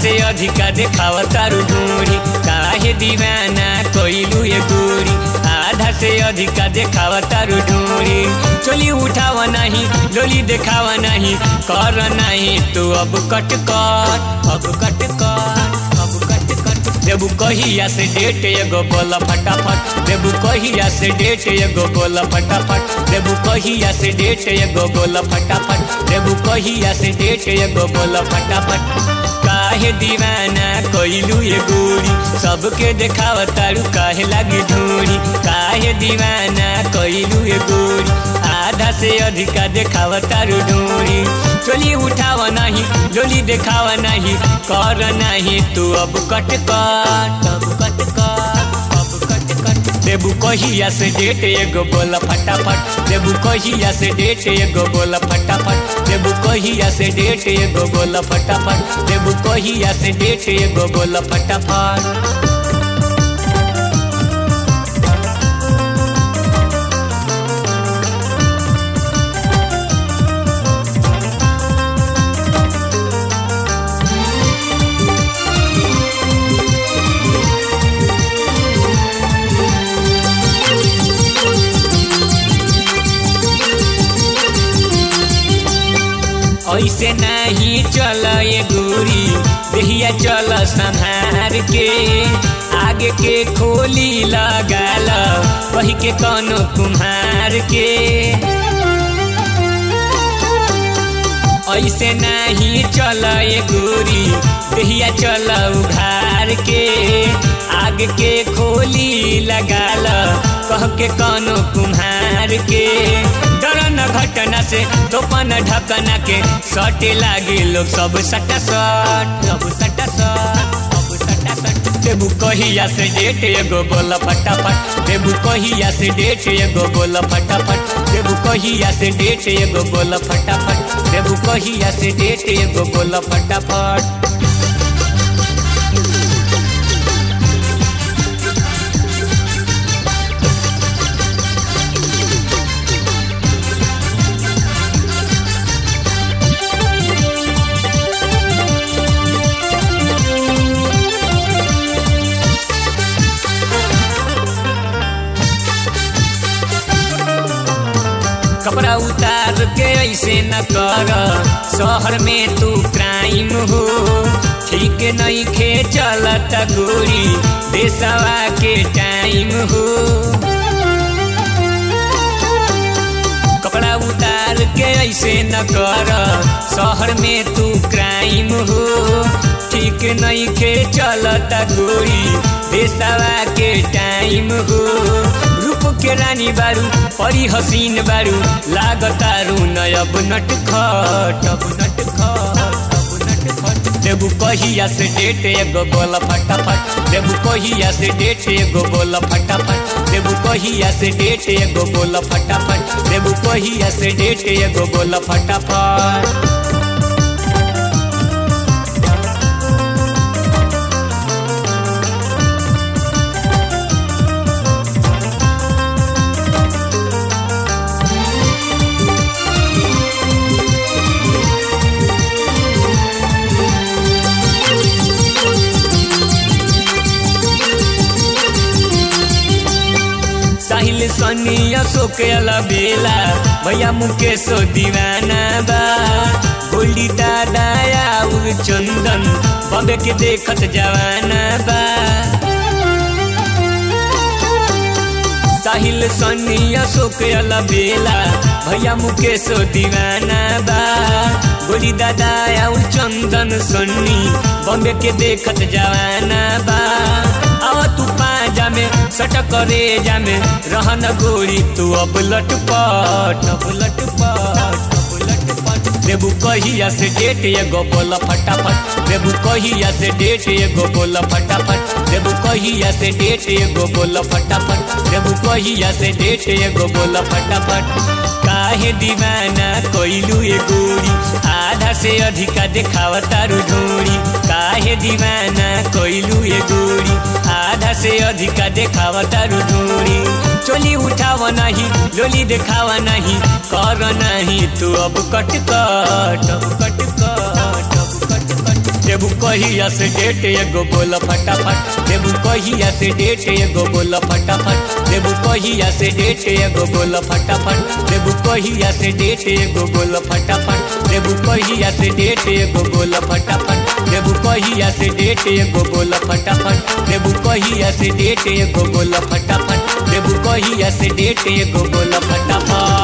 से अधिका देखाव तारू ढूंढी काहे दीवाना कोइलू ये गोरी आधा से अधिका देखाव तारू ढूंढी चोली उठाव नहीं लोली देखाव नहीं कर नहीं तू अब कट कट अब कट कट अब कट कट देबू कहिया से डेट एगो बोला फटाफट देबू कहिया से डेट एगो बोला फटाफट देबू कहिया से डेट एगो बोला फटाफट देबू कहिया से डेट एगो बोला फटाफट काहे दीवाना कोइलू ये गोरी सबके देखाव तारू काहे लागी ढूंढी काहे दीवाना कोइलू ये गोरी आधा से अधिका देखाव तारू ढूंढी चोली उठाव नहीं लोली देखाव नहीं कर नहीं तू अब कट कट अब कट कट अब कट कट देबू कहिया से डेट एगो बोला फटाफट देबू कहिया से डेट एगो बोला फटाफट देबू कहिया से डेट एगो बोला फटाफट देबू कहिया से डेट एगो बोला फटाफट ऐसे नहीं चल ये गोरी देहिया चल संहार के आगे के खोली लगाल वही के कौनो कुम्हार के ऐसे नहीं चल ये गोरी देहिया चल उघार के आगे के खोली लगाल कह के कौनो कुम्हार के डरन घटना से तोपन ढकना के सटे लागे लोग सब सटा सट सब सटा सट सब सटा सट देबू कहिया से डेट एगो बोला फटाफट देबू कहिया से डेट एगो बोला फटाफट देबू कहिया से डेट एगो बोला फटाफट देबू कहिया से डेट एगो बोला फटाफट कपड़ा उतार के ऐसे न कर शहर में तू क्राइम हो ठीक नहीं खे चलत गोरी देशवा के टाइम हो कपड़ा उतार के ऐसे न कर शहर में तू क्राइम हो ठीक नहीं खे चलत गोरी देशवा के टाइम हो रूप के रानी बारू परी हसीन बारू लागतारू नयब नट खट अब नट खट अब नट खट देबू कहिया से डेट एगो बोला फटाफट देबू कहिया से डेट एगो बोला फटाफट देबू कहिया से डेट एगो बोला फटाफट देबू कहिया से डेट एगो बोला फटाफट साहिल सनी अशोक बेला भैया मुकेश दीवाना बा गोल्डी दादा और चंदन बबे के देखत जवाना बा साहिल सनी अशोक बेला भैया मुकेश दीवाना बा गोली दादा और चंदन सन्नी बम्बे के देखत जवाना बा आवा तू पाजा में सटक करे जामे रहन गोरी तू अब लटपट अब लटपट अब लटपट देबू कहिया से डेट एगो बोला फटाफट देबू कहिया से डेट एगो बोला फटाफट देबू कहिया से डेट एगो बोला फटाफट देबू कहिया से डेट एगो बोला फटाफट काहे दीवाना कोइलू ए गोरी आधा से अधिका देखाव तारू ढोरी काहे दीवाना कोइलू ए गोरी आधा से अधिका देखाव तारू ढोरी चोली उठाव नहीं लोली देखाव नहीं कर नहीं तू अब कट कट अब कट कट अब कट कट देबू कहिया से डेट एगो बोल फटाफट देबू कहिया से डेट एगो बोल फटाफट देबू कहिया से डेट एगो बोल फटाफट देबू कहिया से डेट एगो बोल फटाफट देबू कहिया से डेट एगो बोल फटाफट देबू कहिया से डेट एगो बोल फटाफट देबू कहिया से डेट एगो बोल फटाफट देबू कहिया से डेट एगो बोल फटाफट